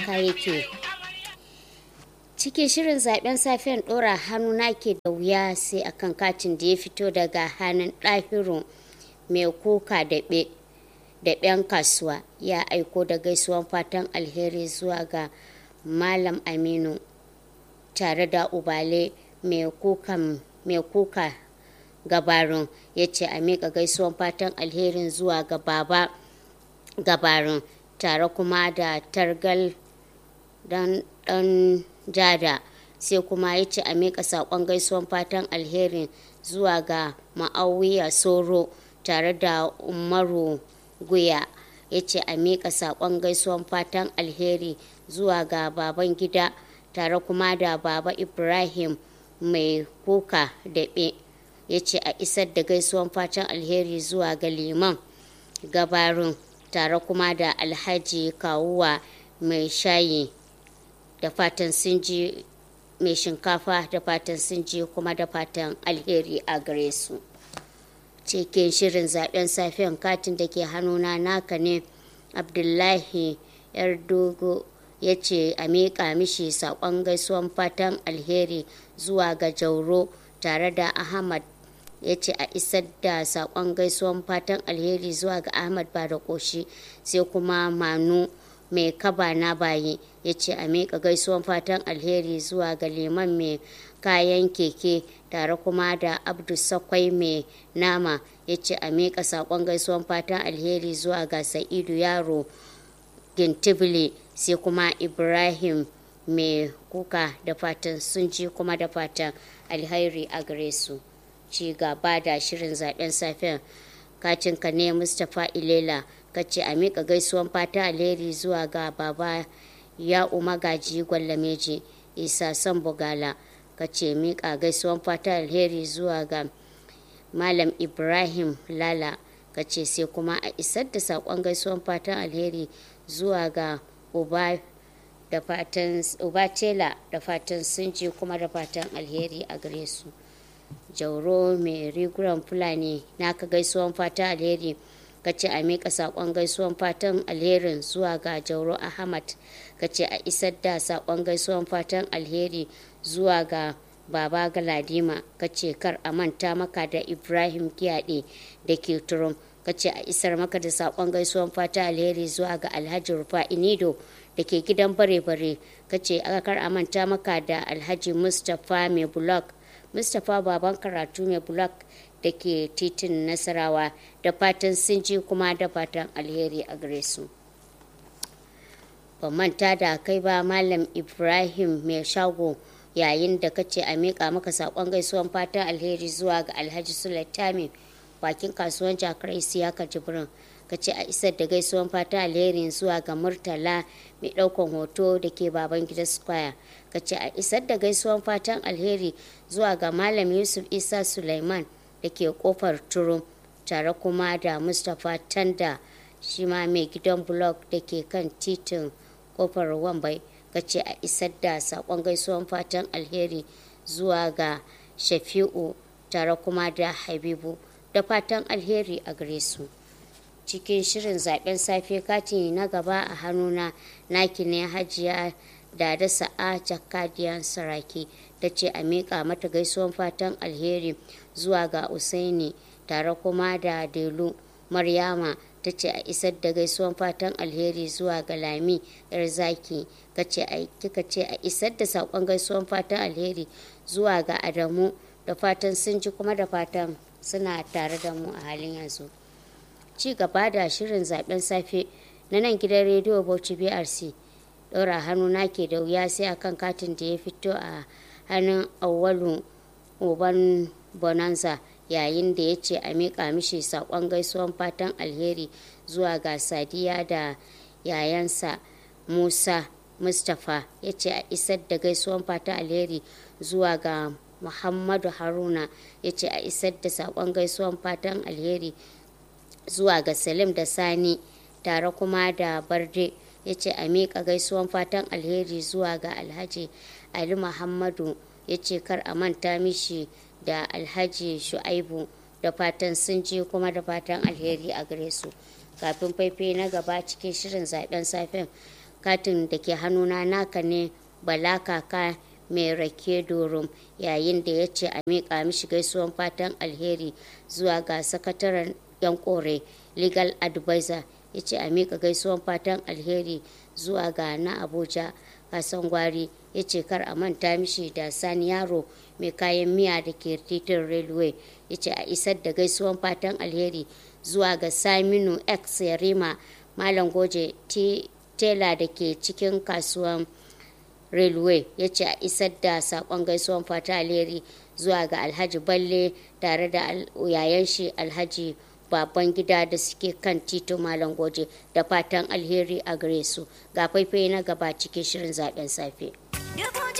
haka yake cikin shirin zaben safiyan ɗora hannu na ke da wuya sai akan katin da ya fito daga hannun ɗahiru mai kuka da ɗan kasuwa ya aiko da gaisuwan fatan alheri zuwa ga malam aminu tare da ubale mai kuka gabarin ya ce a miƙa gaisuwan fatan alherin zuwa ga baba gabarin tare kuma da targal dan jada sai kuma ya ce a miƙa saƙon gaisuwan fatan alherin zuwa ga ma'auya soro tare da umaru guya ya ce a miƙa saƙon gaisuwan fatan alheri zuwa ga baban gida tare kuma da baba ibrahim mai kuka daɓe ya ce a isar da gaisuwan fatan alheri zuwa ga liman gabarin tare kuma da alhaji kawuwa mai shayi da fatan sun ji mai shinkafa da fatan sun ji kuma da fatan alheri a gare su cikin shirin zaben safiyan katin da ke hannuna naka ne abdullahi yar dogo ya ce a miƙa mishi saƙon gaisuwan fatan alheri zuwa ga jauro tare da ahmad ya ce a isar da saƙon gaisuwan fatan alheri zuwa ga ahmad ba da ƙoshi sai kuma manu mai kaba na baye ya ce a miƙa gaisuwan fatan alheri zuwa ga liman mai kayan keke tare kuma da abdu sakwai mai nama ya ce a miƙa saƙon gaisuwan fatan alheri zuwa ga sa'idu yaro gintibili sai kuma ibrahim mai kuka da fatan sun ji kuma da fatan alheri a gare su ci gaba da shirin zaben safen kacinka ne mustapha ilela ka ce a miƙa gaisuwan fata alheri zuwa ga baba ya magaji gwallameji isa san bugala ka ce miƙa gaisuwan fata alheri zuwa ga malam ibrahim lala ka ce sai kuma a isar da saƙon gaisuwan fatan alheri zuwa ga uba da fatan uba tela da fatan sun ji kuma da fatan alheri a gare su jauro mai riguran fulani naka gaisuwan fatan alheri ka ce a miƙa saƙon gaisuwan fatan alherin zuwa ga jauro ahmad ka ce a isar da saƙon gaisuwan fatan alheri zuwa ga baba galadima ka ce kar a manta maka da ibrahim kiyaɗe da ke turum ka ce a isar maka da saƙon gaisuwan fatan alheri zuwa ga alhaji rufa inido da ke gidan bare-bare ka ce kar a manta maka da alhaji mustapha mai blog mustapha baban karatu mai blog da ke titin nasarawa da fatan sun ji kuma da fatan alheri a gare su ban manta da kai ba malam ibrahim mai shago yayin da ka ce a miƙa maka saƙon gaisuwan fatan alheri zuwa ga alhaji sulaitami bakin kasuwan jakar isiyaka jibrin ka ce a isar da gaisuwan fatan alheri zuwa ga murtala mai ɗaukan hoto da ke baban gida square ka ce a isar da gaisuwan fatan alheri zuwa ga malam yusuf isa suleiman da ke kofar turum tare kuma da mustapha tanda shi ma mai gidan blog da ke kan titin kofar wambai ka ce a isar da sakon gaisuwan fatan alheri zuwa ga shafi'u tare kuma da habibu da fatan alheri a gare su cikin shirin zaben safe kati na gaba a hannuna naki ne hajiya da da sa'a jakadiyan saraki ta ce a miƙa mata gaisuwan fatan alheri zuwa ga usaini tare kuma da delu maryama ta ce a isar da gaisuwan fatan alheri zuwa ga lami yar zaki kika ce a isar da saƙon gaisuwan fatan alheri zuwa ga adamu da fatan sun ji kuma da fatan suna tare da mu a halin yanzu ci gaba da shirin zaben safe na nan gidan rediyo bauchi brc ɗora hannu na ke da wuya sai akan katin da ya fito a hannun awwalu uban bonanza yayin da ya ce a miƙa mishi saƙon gaisuwan fatan alheri zuwa ga sadiya da yayansa musa mustapha ya ce a isar da gaisuwan fatan alheri zuwa ga muhammadu haruna ya ce a isar da saƙon gaisuwan fatan alheri zuwa ga salim da sani tare kuma da barde ya ce a miƙa gaisuwan fatan alheri zuwa ga alhaji ali muhammadu ya ce kar a manta mishi da alhaji shu'aibu da fatan sun ji kuma da fatan alheri a gare su kafin faifai na gaba cikin shirin zaben safen katin da ke hannuna naka ne bala kaka mai rake dorum yayin da ya ce a miƙa mishi gaisuwan fatan alheri zuwa ga sakataren yan kore legal advisor ya ce a miƙa gaisuwan fatan alheri zuwa ga na abuja kasan gwari ya ce kar a manta mishi da sani yaro mai kayan miya da ke titin railway ya ce a isar da gaisuwan fatan alheri zuwa ga saminu x yarima malam goje tela da ke cikin kasuwan railway ya ce a isar da sakon gaisuwan fata alheri zuwa ga alhaji balle tare da yayan shi alhaji baban gida da suke kan tito malam goje da fatan alheri a gare su ga faifai na gaba cikin shirin zaben safe